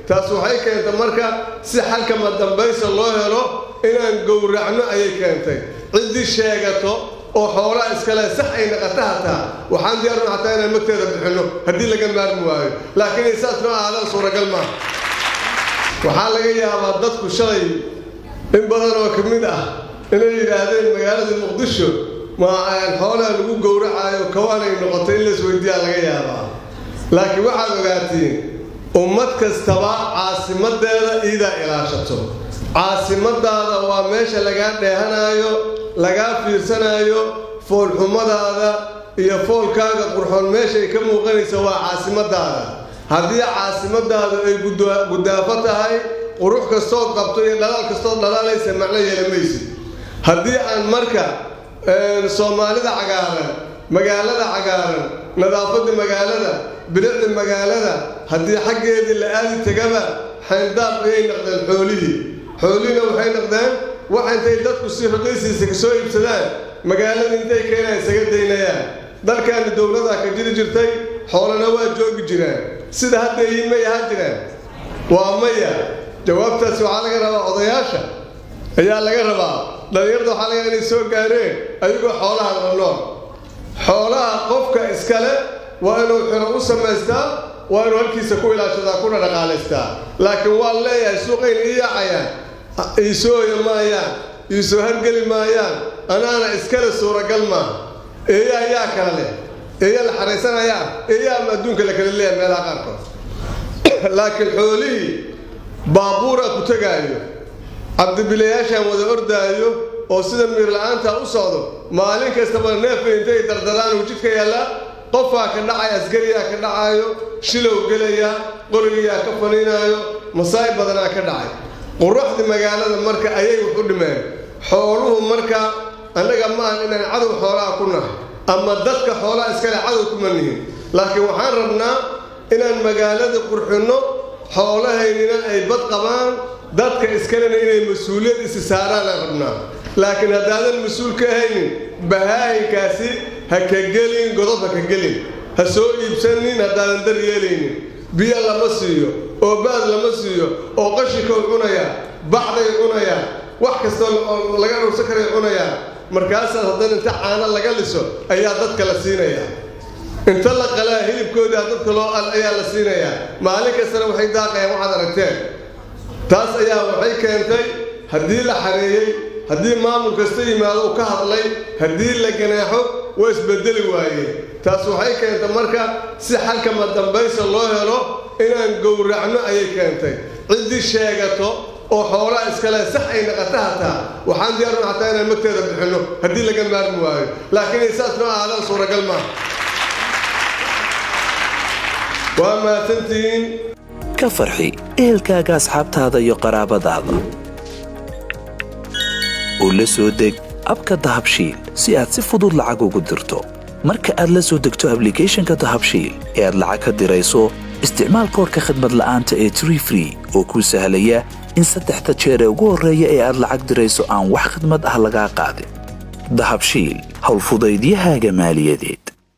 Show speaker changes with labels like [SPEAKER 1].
[SPEAKER 1] taas waxay keentay marka si xalkama dambaysa loo helo inaan gowracno ayay keentay ciddii sheegato oo xoolaa iskale sax ay naqata hataa waxaan diyaarno hataa inaan magteeda bixinno haddii laga maarmi waayo laakiin isaas noo aadaan suuragal maaha waxaa laga yaabaa dadku shalay in badan oo ka mid ah inay yidhaahdeen magaalada muqdisho ma xoolaha lagu gowracaayo kawaanay noqotay in laisweydiiyaa laga yaabaa laakiin waxaad ogaatiin ummad kastaba caasimadeeda iidaa ilaashato caasimadaada waa meesha lagaa dheehanaayo lagaa fiirsanaayo foolxumadaada iyo foolkaaga qurxoon meeshaay ka muuqanaysa waa caasimadaada haddii caasimadaadu ay gudaafo tahay qurux kastood qabto iyo dhalaal kastood dhalaalaysa macno yeelamaysid haddii aan marka soomaalida cagaaran magaalada cagaaran nadaafadda magaalada bilicda magaalada haddii xaggeedii la aadi tegaba xayndaab ayay naqdeen xoolihii xoolihiina waxay naqdeen wax intay dadku si raqiisiisa kasoo iibsadaan magaalada intay keenaan isaga daynayaan dalkaani dowladaa ka jiri jirtay xoolana waa joogi jiraan sida hadda iin may ahaan jiraan waa maya jawaabtaasi waxaa laga rabaa odayaasha ayaa laga rabaa dhallinyarda waxaa laga inay soo gaareen ayagoo xoolaha la nool xoolaha qofka iskale waa inuu xiro u samaystaa waa inuu halkiisa ku ilaashadaa kuna dhaqaalaystaa laakiin waan leeyahay suuqayna ii yaacayaan iisoo hoya maayaan iisoo hargeli maayaan anaana iskale suuragal maaha eeya ayaa kala leh eeya la xaraysanayaa eeya ama adduunka la kala leeyahay meelaha qaarkood laakiin xoolihii baabuuraa ku tegaayo cabdibilayaashaan wada ordaayo oo sida miir la-aanta u socdo maalin kastaba neefka intay dardadaan uu jidka yaallaa qofaa ka dhacaya askariyaa ka dhacaayo shilow gelayaa qorigiyaa ka faniinaayo masaa'ib badanaa ka dhacay quruxdii magaalada marka ayay wax u dhimeen xooluhu marka annaga maahan inaan cadow xoolaha ku nahay ama dadka xoolaha iskale cadow kuma nihin laakiin waxaan rabnaa inaan magaalada qurxinno xoolahaynina ay bad qabaan dadka iskalena inay mas-uuliyad isi saaraan aan rabnaa laakiin haddaadan mas-uul ka ahaynin bahaayinkaasi ha ka gelin godob ha ka gelin ha soo iibsanin haddaadan dar yeelaynin biyo lama siiyo oo baad lama siiyo oo qashikow cunayaa bacday cunayaa wax kastoo laga dhowrsan karay cunayaa markaasaas haddana inta caano laga liso ayaa dadka la siinayaa inta la qalaa hilibkoodaa dadka loo al ayaa la siinayaa maalin kastana waxay daaqayaan waxaad aragteen taas ayaa waxay keentay haddii la xareeyey haddii maamul kasta yimaado u ka hadlay haddii la ganaaxo waa isbedeli waayeen taas waxay keentay marka si xalkama dambaysa loo helo inaan gowracno ayay keentay ciddii sheegato oo xoolaa iskale sax ay naqata hataa waxaan diyaarno hataa inaan magteeda bixinno haddii laga maarmi waayo laakiin isaas noo aadaan suuragal maaha waa mahadsantihiin
[SPEAKER 2] ka farxi ehelkaaga asxaabtaada iyo qaraabadaada oo la soo deg abka dahabshiil si aad si fudud lacag ugu dirto marka aad la soo degto ablicathonka dahabshiil ee aad lacag ka dirayso isticmaal koorka khadmad la'aanta ee tree free oo kuu sahlaya in saddexda jeer ee ugu horreeya ee aad lacag dirayso aan wax khidmad ah lagaa qaadin dahabshiil howlfudaydiyahaaga maaliyadeed